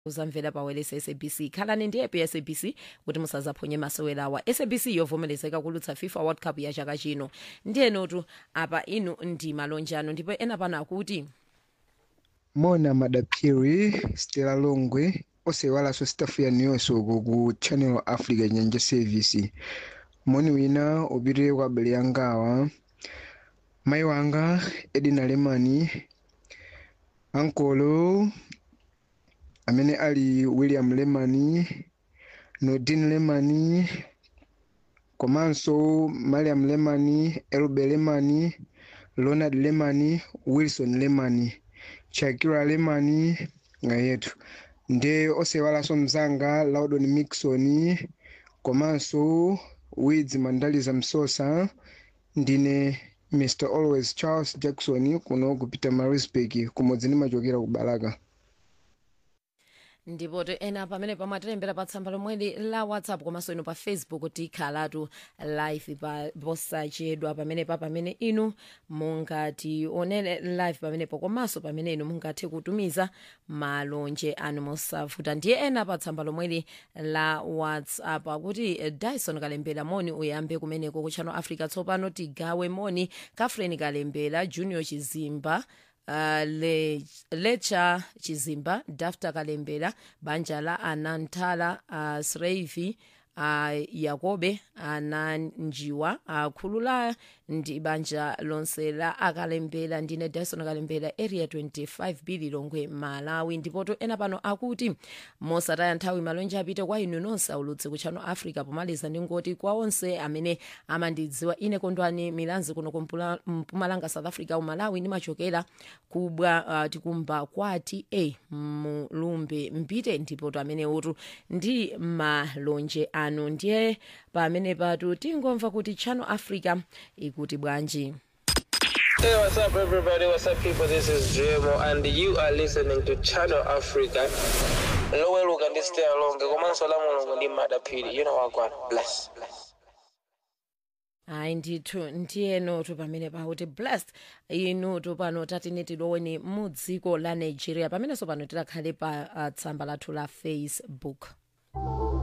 uzamvela pawelesi sabc khalani ndi app ya sabc kuti musazaphonye masewerawa sabc yovomerezeka kulutsa fifa world cup ya chaka chino ndiyenotu apa inu ndi malonjano ndipo ena pano akuti mona madaphiri stela longwe osewalanso stafu yanu yonse uku ku channel africa nyanja service moni wina upitire kwa abale angawa mayi wanga edina lemani ankolo amene ali william lemani nordin lemani komanso mariam lemani elbe lemani ronald lemani wilson lemani shakira lemani ngayetu nde osewalanso mzanga laudon mixon komanso wids mandaliza msosa ndine mr always charles jackson kuno kupita marisburg kumodzi ndimachokera ku balaka ndipo to ena pamene pamatilembera pa tsamba lomweli la whatsapp komanso inu pa facebook tikhalatu live pa posachedwa pamenepa pamene inu mungationere live pamenepo komanso pamene inu mungathe kutumiza malonje anu mosavuta ndiye ena pa tsamba lomweli la whatsapp akuti dyson kalembera moni uyambe kumeneko ku channel africa tsopano tigawe moni kafreni kalembera junior chizimba Uh, le, lecha chizimba dafta kalembera banja la anantala uh, sreivi uh, yakobe ananjiwa uh, khulula ndi banja lonse la akalembera ndine dyson kalembera area 25 bili longwe malawi ndipoto ena pano akuti mosataya nthawi malonje apite kwa inu nonse aulutse ku channel africa pomaliza ndingoti kwa onse amene amandidziwa ine kondwani milanzi kuno kumpumalanga south africa umalawi ndimachokera kubwa uh, tikumba kwati a mulumbe mpite ndipoto amene utu ndi malonje anu ndiye pamene patu tingomva kuti channel africa ikuti bwanji Hey, what's up, everybody? What's up, people? This is JMO, and you are listening to Channel Africa. Lower look and stay along. Komanso la mulungu ndi madaphiri. You know what, God. Bless. Bless. hayi ndithu ndiyenotu pamene pakuti blessed inutu pano tatine tiloweni mu dziko la nigeria pamenenso pano tidakhale pa uh, tsamba lathu la facebook